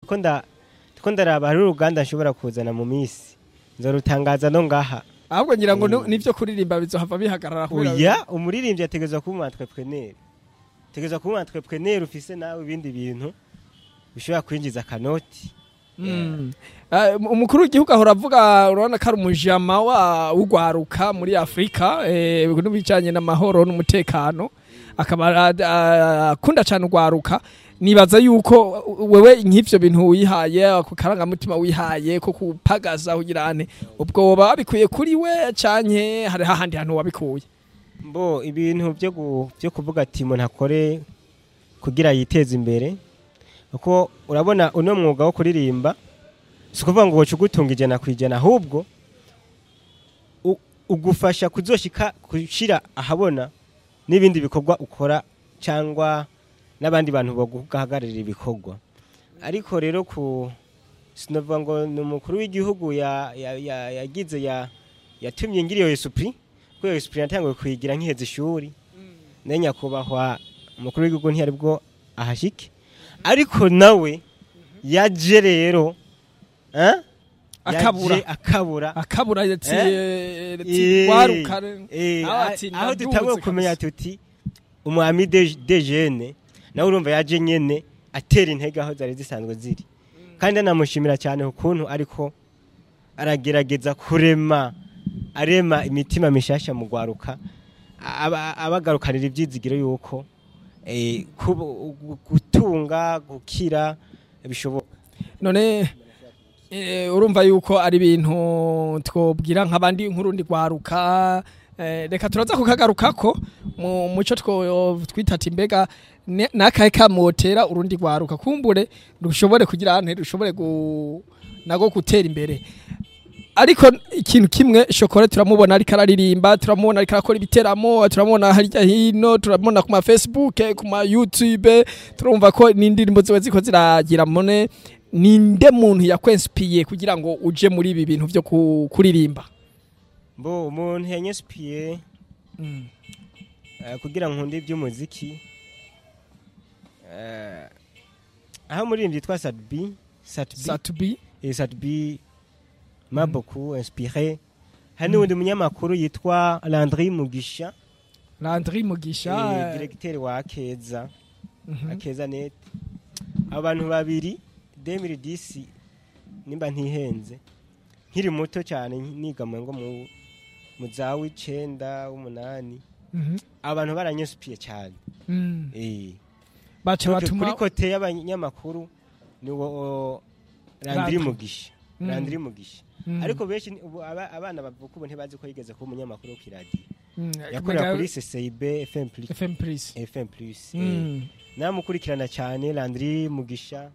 ndiko nda ndiko ndaraba hari uruganda nshobora kuzana mu minsi nzorutangaza no ngaha ahubwo ngira ngo Mm. nu- nivyo kuririmba bizohava bihagarara kubera- oya umuririmbyi ategerezwa kuba umu entrepreneur ategerezwa kuba umu entrepreneur ufise nawe ibindi bintu bishobora kwinjiza akanoti Mm. Ah, umukuru w'igihugu ahora avuga urabona ko ari umujama wa w'ugwaruka muri afurika eh, n'ibijanye n'amahoro n'umutekano akaba ah, ah, akunda cyane ugwaruka nibaza yuko wewe nk'ivyo bintu wihaye ako karangamutima wihaye ko kupagaza kugira ane ubwo woba wabikuye kuri we canke hari hahandi hantu wabikuye mbo ibintu byo gu- byo kuvuga ati umuntu akore kugira yiteze imbere kuko urabona uno mwuga wo kuririmba si ukuvuga ngo woca ugutunga ijana ku ijana ahubwo u- ugufasha kuzoshika gushira ahabona n'ibindi bikorwa ukora cyangwa n'abandi bantu baguhagararira ibikorwa ariko rero ku sinovuga ngo ni umukuru w'igihugu ya- ya- ya- yagize ya- yatumye ngira iyo esupuri kuko iyo esupuri natanguye kuyigira nkiheza ishuri nayo nyakubahwa umukuru w'igihugu ntiyari bwo ahashike ariko nawe yaje rero eh? akabura Yaje akabura akabura yati Eh, waruka Eh, nawe ati, aho ndaduze dutanguye kabisa. kumenya tuti umwami de de jene nawe urumva yaje nyene atera intege aho zari zisanzwe ziri kandi anamushimira cyane ukuntu ariko aragerageza kurema arema imitima mishasha mu gwaruka aba- abagarukanira ibyizigiro yuko eh, kubu- gu- gutunga gukira bishoboka none eh, urumva yuko ari ibintu twobwira nk'abandi nk'urundi rwaruka eh, reka turaza kukagarukako mu muco two twita ati mbega ne- nakahe kamotera urundi rwaruka kumbure rushobore kugira ante rushobore gu, nago gutera imbere ariko ikintu kimwe shokora turamubona ariko araririmba turamubona ariko arakora ibiteramo turamubona harya hino turamubona ku ma Facebook ku ma YouTube turumva ko n'indirimbo ziwe ziko ziragira mone ninde muntu yakwensipiye kugira ngo uje muri ibi bintu byo ku- kuririmba mbo umuntu yanyespiye eh, kugira nkunde iby'umuziki eh, aho umuririmbyi yitwa Sadbi Satbi Satubi et Sadbi m'a beaucoup inspiré hari n'uwundi munyamakuru yitwa Landry Mugisha Landry eh, Mugisha directeur wa Akeza mhm. Akeza net abo bantu babiri 2010 nimba ntihenze nkiri muto cyane niga mu ngo mu mu za w'icenda w'umunani Mhm. abantu baranyesupiye cyane Mm. eh baca kuri batuma kote y'abanyamakuru ni wo Landry Landry. Mugisha Mm. Landry Mugisha Mm. ariko benshi ni- ubu aba- abana bavuka ubu ntibazi ko yigeze kuba umunyamakuru wo kiradiyo Mm. yakorera Mega- kuri CCIB FM plus FM Plus FM plus eh. Mm. namukurikirana cyane Landry Mugisha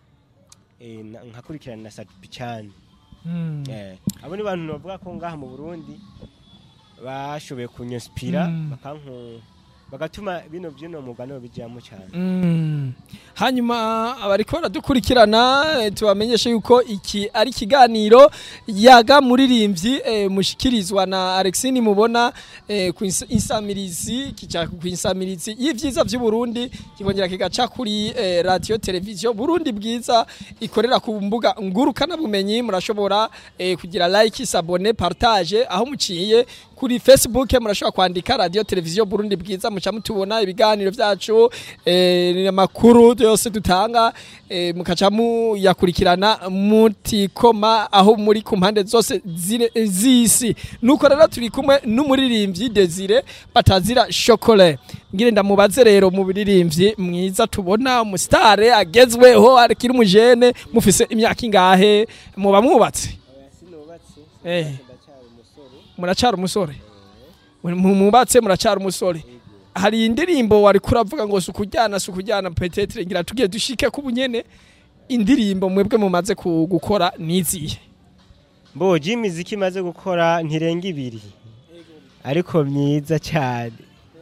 eh, na- nkakurikirana na Satupi cyane Mm. eh abo ni bantu bavuga ko ngaha mu Burundi bashoboye kunyinspira Mm. bakanku bagatuma bino byino mugano bijyamo cyane Mm. hanyuma abariko baradukurikirana eh, tubamenyeshe yuko iki ari ikiganiro yaga muririmbyi eh, mushikirizwa na Alexine mubona eh, ku ins- insamirizi kica ku insamirizi y'ivyiza vy'u Burundi kibongera kigaca kuri eh, radio television Burundi bwiza ikorera ku mbuga ngurukana bumenyi murashobora eh, kugira like sabone partage aho muciye kuri Facebook murashobora kwandika radio television Burundi bwiza muca mutubona ibiganiro vyacu eh, amakuru yose dutanga eh, mukaca muyakurikirana mutikoma aho muri ku mpande zose zire- z'isi nuko rero turi kumwe n'umuririmbyi Desire batazira chocolat ngire ndamubaze rero mu biririmbyi mwiza tubona umusitare agezweho akiri umujene mufise imyaka ingahe muba mwubatse sinubatse Eh. ndacyari umusore muracara umusore Mu- mubatse muracara umusore hari indirimbo wari kuravuga ngo si ukujyana si ukujyana petetre ngira tugiye dushike ku bunyene indirimbo mwebwe mumaze ku- gukora nizihe mbo imiziki imaze gukora ntirenga ibiri ariko myiza cyane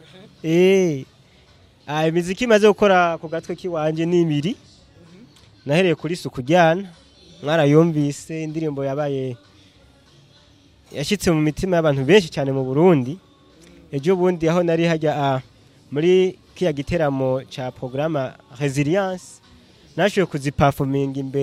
eh ah imiziki imaze gukora ku gatwe kiwanje ni ibiri nahereye kuri suku jyana mwarayumvise indirimbo yabaye yashyitse mu mitima y'abantu benshi cyane mu Burundi ejo bundi aho nari hajya ah, muri kiya giteramo cya porogaramu resilience nashoboye kuzipafominga imbere